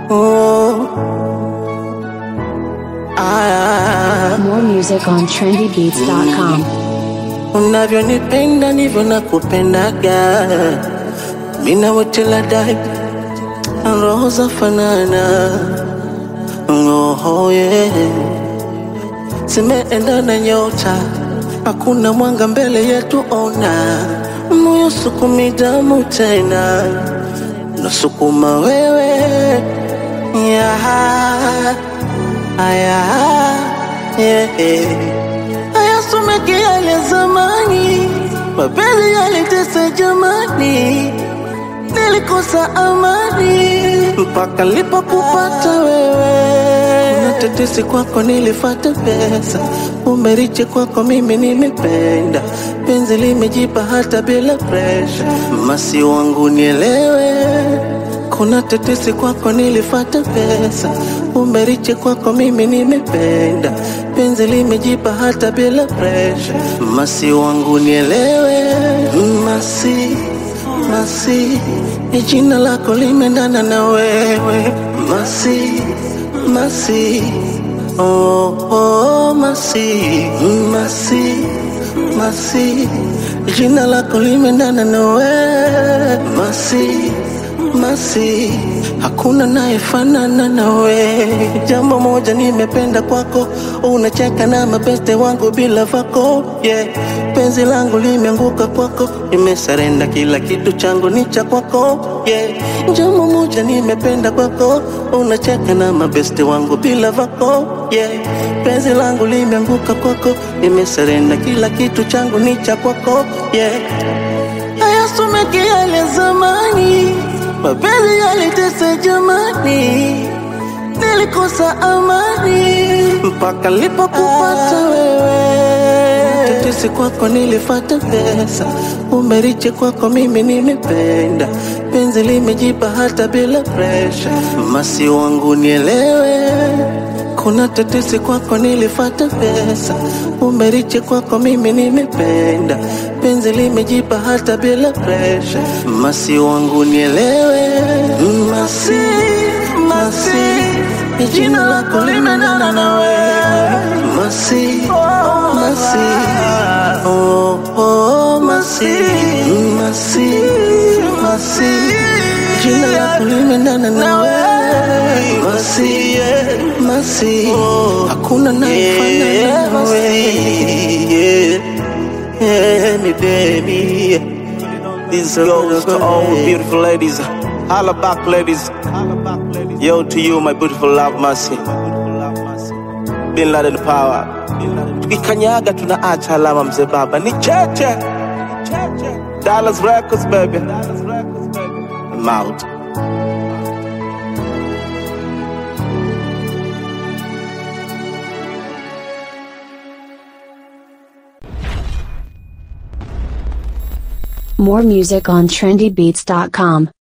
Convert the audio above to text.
Oh. Ah, More music on trendybeats.com. unavyonipenda ndivyo nakupendaga, mina wote la dai roho za fanana, oh, yeah. zimeenda na nyota, hakuna mwanga mbele yetu, ona moyo sukumi damu tena, nasukuma wewe yeah. Aya, yeah, yeah. Hayasomeki yale zamani, mapenzi yalitesa jamani, nilikosa amani mpaka nilipokupata wewe. Kuna tetesi kwako nilifata pesa, umeriche kwako mimi nimependa, penzi limejipa hata bila presha, masi wangu nielewe kuna tetesi kwako nilifata pesa, umeriche kwako mimi nimependa, penzi limejipa hata bila presha, masi wangu nielewe, masi masi, ni jina lako limeendana na wewe, masi masi, oh, oh, masi masi masi, jina lako limeendana na wewe, masi masi hakuna nayefanana nawe. Jambo moja nimependa kwako, unacheka na mabeste wangu bila vako yeah. Penzi langu limeanguka kwako, nimesarenda kila kitu changu ni cha kwako yeah. Jambo moja nimependa kwako, unacheka na mabeste wangu bila vako yeah. Penzi langu limeanguka kwako, nimesarenda kila kitu changu ni cha kwako yeah. Hayasomeki yale zamani mapenzi yalitesa jamani, nilikosa amani mpaka nilipokupata wewe. Tetesi kwako nilifata pesa, umeriche kwako mimi nimependa, penzi limejipa hata bila presha, masi wangu nielewe kuna tetesi kwako nilifata pesa, umeriche kwako mimi nimependa, penzi limejipa hata bila presha, masi wangu nielewe, masi masi, ni jina lako limeendana na wewe, masi masi, oh, oh, masi masi masi, jina lako limeendana na wewe, masi yeah, masi, hakuna nayefanana na wewe. Yeah, me baby. This goes to all beautiful ladies. Holla back, ladies. Yo, to you, my beautiful love, mercy. Bin Laden power. Tukikanyaga tunaacha alama, mzee baba ni cheche. Dallas Records, baby. I'm out. More music on trendybeats.com.